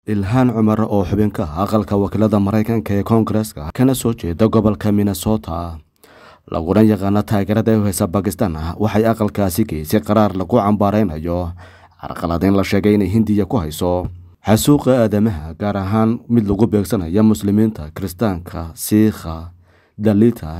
ilhaan cumar oo xubin ka ah aqalka wakiilada maraykanka ee koongareska kana soo jeeda gobolka minnesota laguna yaqaano taageerada u heysa bakistan waxay aqalkaasi geysay qaraar lagu cambaareynayo carqaladeyn la sheegay inay hindiya ku hayso xasuuqa aadamaha gaar ahaan mid lagu beegsanaya muslimiinta kiristaanka siikha dalita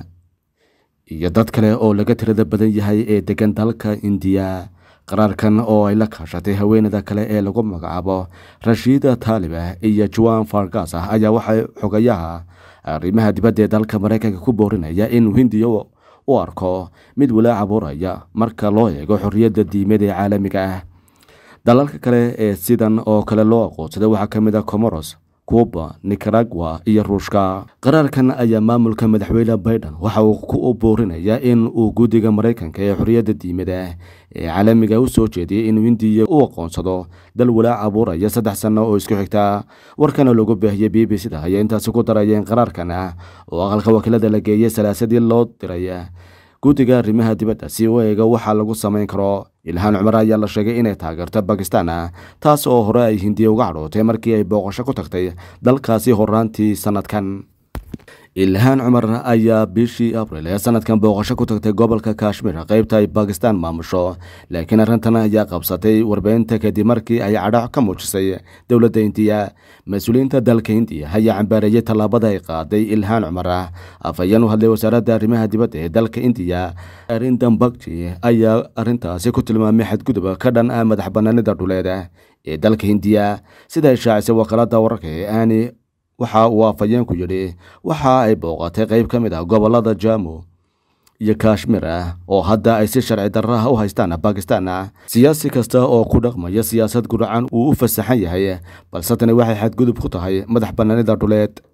iyo dad kale oo laga tirada badan yahay ee degan dalka indiya qaraarkan oo ay la kaashatay haweenada kale ee lagu magacaabo rashiida taaliba iyo juan fargas ah ayaa waxay xogayaha arrimaha dibadda ee dalka maraykanka ku boorinaya inuu hindiya u arko mid walaac abuuraya marka loo eego xorriyadda diimeed ee caalamiga ah dalalka kale ee sidan oo kale loo aqoonsaday waxaa ka mid a comoros cuba nicaragua iyo ruushka qaraarkan ayaa maamulka madaxweyne baiden waxa uu ku boorinaya in uu guddiga maraykanka ee xorriyadda diimada ee caalamiga u soo jeediyay inuu hindiya u aqoonsado dal walaac abuuraya saddex sanno oo isku xigta warkana lagu baahiyey b b c da ayaa intaasi ku darayeen qaraarkan oo aqalka wakiilada la geeyey salaasadii loo diray guddiga arrimaha dibadda si u eega waxaa lagu samayn karo ilhaan cumar ayaa la sheegay inay taageerto bakistan taas oo hore ay hindiya uga cadhootay markii ay booqasho ku tagtay dalkaasi horaantii sanadkan ilhaan cumar ayaa bishii abril ee sanadkan booqasho ku tagtay gobolka kashmir qeybta ay bakistan maamusho laakiin arrintan ayaa qabsatay warbeynta kadib markii ay cadhac ka muujisay dowladda indiya mas-uuliyiinta dalka hindiya ayaa cambaareeyey tallaabada ay qaaday ilhaan cumar afhayeen u hadlay wasaaradda arrimaha dibadda ee dalka indiya arindan bakji ayaa arrintaasi ku tilmaamay xadgudub ka dhan ah madax banaanida dhuleed ee dalka hindiya sida ay shaacisay wakaalada wararka ee aani waxa uu afhayeenku yidhi waxa ay booqatay qeyb ka mid ah gobolada jamu iyo kashmir ah oo hadda ay si sharci darraha u haystaan bakistan siyaasi kasta oo ku dhaqmaya siyaasad guracan uu u fasaxan yahay balse tani waxay xadgudub ku tahay madax banaanida dhuleed